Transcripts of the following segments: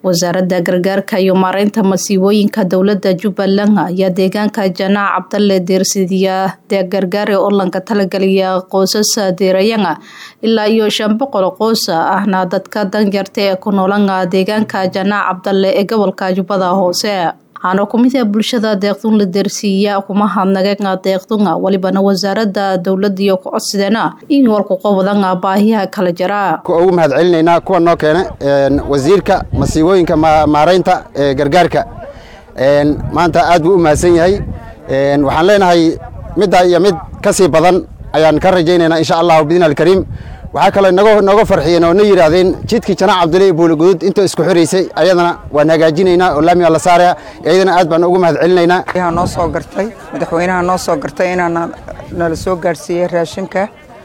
wasaaradda gargaarka iyo maareynta masiibooyinka dowlada jubbaland ayaa deegaanka janaac cabdalle deersidiya deegargaare olanka talageliya qoysasa deerayanga ilaa iyo shan boqol qoys ahna dadka danyarta ee ku noolanga deegaanka janaac cabdalle ee gobolka jubbada hoose waxaana kumid ah bulshada deeqdun la deersiiya kuma hadnaga deeqdunga walibana wasaarada dowladiyo ku codsideena in walku qobodanga baahiyaha kala jira ugu mahad celinaynaa kuwa noo keena wasiirka masiibooyinka maareynta ee gargaarka maanta aad buu u mahadsan yahay waxaan leenahay middaa iyo mid ka sii badan ayaan ka rajaynaynaa insha allahu bidna alkariim waxaa kaloo nooga farxiyeen oo na yidhaahdeen jidkii janaac cabdulle buuli gudud intoo isku xiraysay ayadana waan hagaajinaynaa oo laamiga la saaraya iyadana aad baan ugu mahad celinaynaa noo soo gartay madaxweynaha noo soo gartay inaan nala soo gaarsiiyey raashinka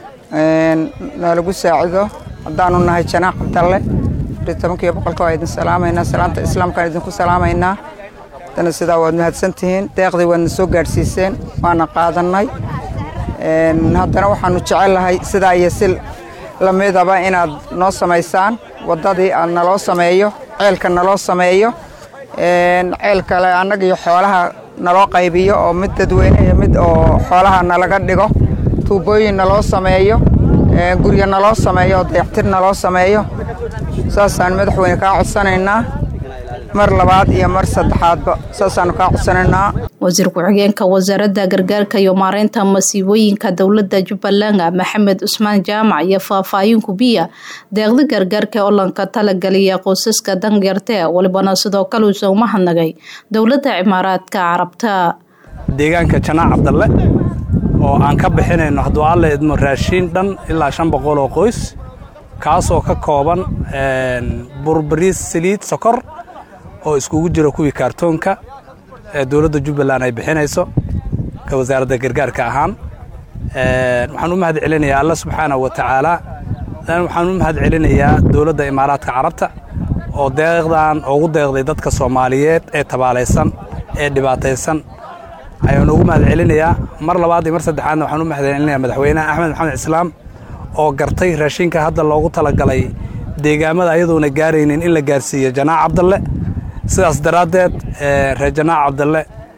nalagu saacido haddaanu nahay janaac cabdalle tobankiiyo boqolka waa idin salaamaynaa salaamta islaamkaan idinku salaamaynaa dana sidaa waad mahadsantihiin deeqdii waadna soo gaadhsiiseen waana qaadannay haddana waxaanu jecellahay sidaa iyo si lamidaba inaad noo samaysaan waddadii aad naloo sameeyo ceelka naloo sameeyo ceel kale annaga iyo xoolaha naloo qaybiyo oo mid dadweyne iyo mid oo xoolaha nalaga dhigo tuubooyin naloo sameeyo guryo naloo sameeyo oo dayactir naloo sameeyo saasaan madaxweyne kaa codsanaynaa mar labaad iyo mar saddexaadba saasaanu kaa codsanaynaa wasiir ku-xigeenka wasaaradda gargaarka iyo maareynta masiibooyinka dowlada jubbaland maxamed cusmaan jaamac iyo faahfaahin kubiya deeqda gargaarka ee olanka talageliya qoysaska danyarte walibana sidoo kale uusa uma hadnagay dowladda cimaaraadka carabta deegaanka janaac cabdalle oo aan ka bixinayno hadduu alla idmo raashiin dhan ilaa shan boqol oo qoys kaasoo ka kooban burbariis saliid sokor oo iskugu jiro kuwii kaartoonka ee dowladda jubbaland ay bixinayso ka wasaaradda gargaarka ahaan waxaan u mahad celinayaa alla subxaana wa tacaala waxaan u mahad celinayaa dowladda imaaraadka carabta oo deeqdan ugu deeqday dadka soomaaliyeed ee tabaalaysan ee dhibaataysan ayaan ugu mahad celinayaa mar labaad iyo mar saddexaadna waxaan u mahad celinayaa madaxweynaha axmed maxamed islaam oo gartay raashinka hadda loogu talagalay deegaamada ayadoona gaaraynin in la gaarsiiyo janaac cabdalle sidaas daraaddeed reer janaac cabdalle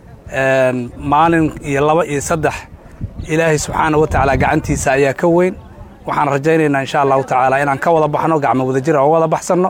maalin iyo laba iyo saddex ilaahay subxaana wa tacaala gacantiisa ayaa ka weyn waxaan rajaynaynaa insha allahu tacaala inaan ka wada baxno gacmo wadajir oo wada baxsanno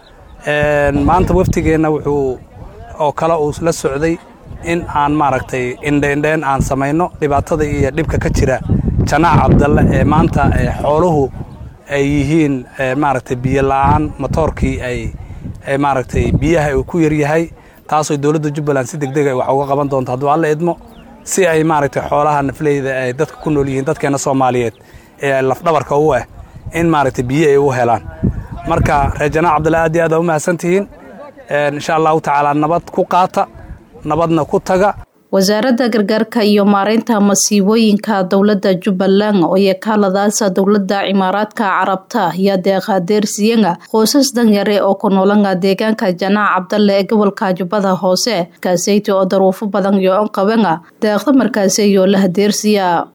maanta waftigeenna wuxuu oo kale uu la socday in aan maaragtay indheindheen aan samayno dhibaatada iyo dhibka ka jira janaac cabdalle ee maanta xooluhu ay yihiin maaragtay biyo la'aan motoorkii ay maaragtay biyaha uu ku yaryahay taasoo dowladda jubbaland si deg deg ay wax uga qaban doonto hadduu alla idmo si ay maaragtay xoolaha nafleyda ay dadka ku nool yihiin dadkeenna soomaaliyeed ee lafdhabarka u ah in maaragtay biyo ay u helaan marka reer janaac cabdalle aad iyo aad aa u mahadsan tihiin insha allahu tacaala nabad ku qaata nabadna ku taga wasaaradda gargaarka iyo maareynta masiibooyinka dowlada jubbaland oo yakaaladaasa dowlada cimaaraadka carabta ayaa deeqa deersiyanga qoysas danyare oo ku noolanga deegaanka janaac cabdalle ee gobolka jubbada hoose markaaseyti oo daruufo badan iyo on qabanga deeqda markaaseyo laha deersiya